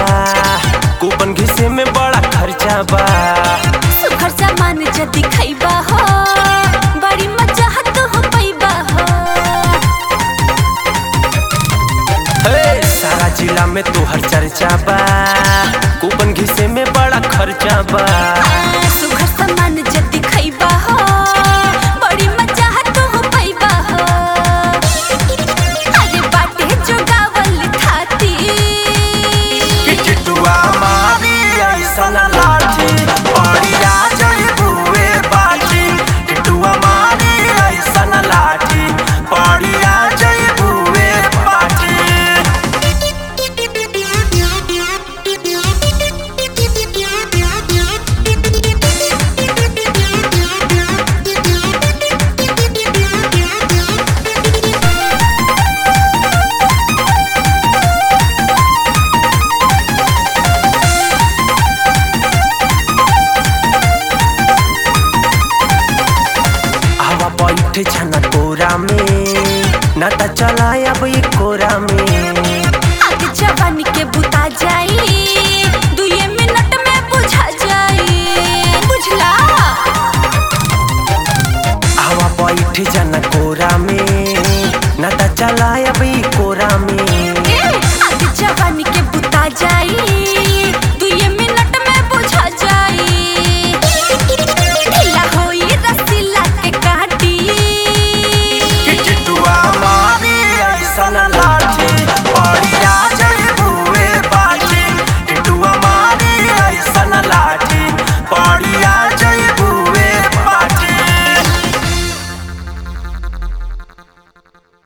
coupon घिसे में बड़ा खर्चा बा सुखर सामान जदी खैबा हो बड़ी मजा तो हो पैबा हो हे, सारा जिला में तोहर चर्चा बा कूपन घिसे में बड़ा खर्चा बा आ, सुखर सामान जदी खैबा हो बड़ी मजा तो हो पैबा हो अरे बाटे जो गावल थाती कि टिटुआ मारी ऐसन लाठी बढ़िया जई बुए बाटी टिटुआ मारी ऐसन लाठी बढ़िया जई बुए बाटी हवा बैठे छना तोरा में न त चला अब